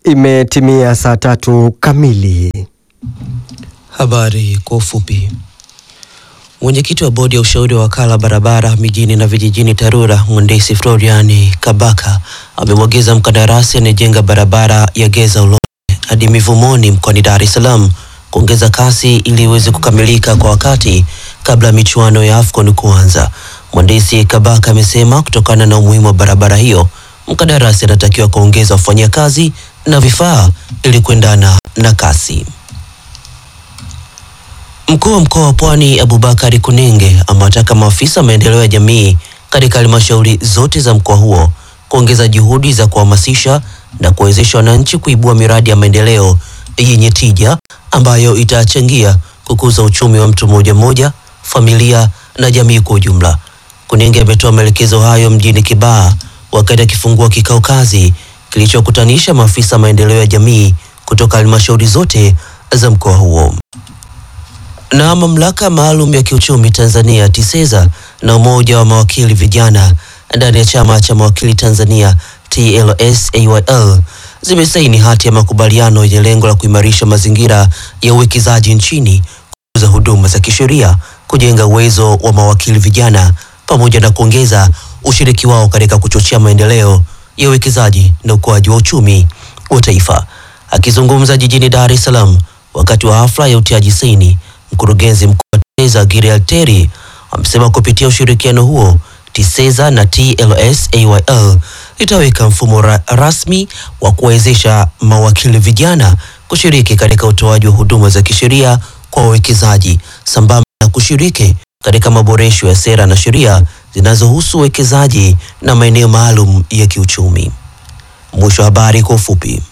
Imetimia saa tatu kamili. Habari kwa ufupi. Mwenyekiti wa bodi ya ushauri wa wakala barabara mijini na vijijini TARURA mhandisi Florian Kabaka amemwagiza mkandarasi anayejenga barabara ya Geza Ulole hadi Mivumoni mkoani Dar es Salaam kuongeza kasi ili iweze kukamilika kwa wakati kabla ya michuano ya AFCON kuanza. Mhandisi Kabaka amesema kutokana na umuhimu wa barabara hiyo, mkandarasi anatakiwa kuongeza wafanyakazi na vifaa ili kuendana na kasi. Mkuu wa mkoa wa Pwani Abubakari Kunenge amewataka maafisa wa maendeleo ya jamii katika halmashauri zote za mkoa huo kuongeza juhudi za kuhamasisha na kuwezesha wananchi kuibua miradi ya maendeleo yenye tija ambayo itachangia kukuza uchumi wa mtu mmoja mmoja, familia na jamii kwa ujumla. Kunenge ametoa maelekezo hayo mjini Kibaha wakati akifungua kikao kazi kilichokutanisha maafisa maendeleo ya jamii kutoka halmashauri zote za mkoa huo na mamlaka maalum ya kiuchumi Tanzania TISEZA na umoja wa mawakili vijana ndani ya chama cha mawakili Tanzania TLS AYL zimesaini hati ya makubaliano yenye lengo la kuimarisha mazingira ya uwekezaji nchini, kukuza huduma za kisheria, kujenga uwezo wa mawakili vijana pamoja na kuongeza ushiriki wao katika kuchochea maendeleo ya uwekezaji na ukuaji wa uchumi wa taifa. Akizungumza jijini Dar es Salaam wakati wa hafla ya utiaji saini Mkurugenzi mkuu wa TISEZA Giriel Terry amesema kupitia ushirikiano huo TISEZA na TLS AYL itaweka mfumo ra rasmi wa kuwezesha mawakili vijana kushiriki katika utoaji wa huduma za kisheria kwa wawekezaji sambamba na kushiriki katika maboresho ya sera na sheria zinazohusu uwekezaji na maeneo maalum ya kiuchumi. Mwisho wa habari kwa ufupi.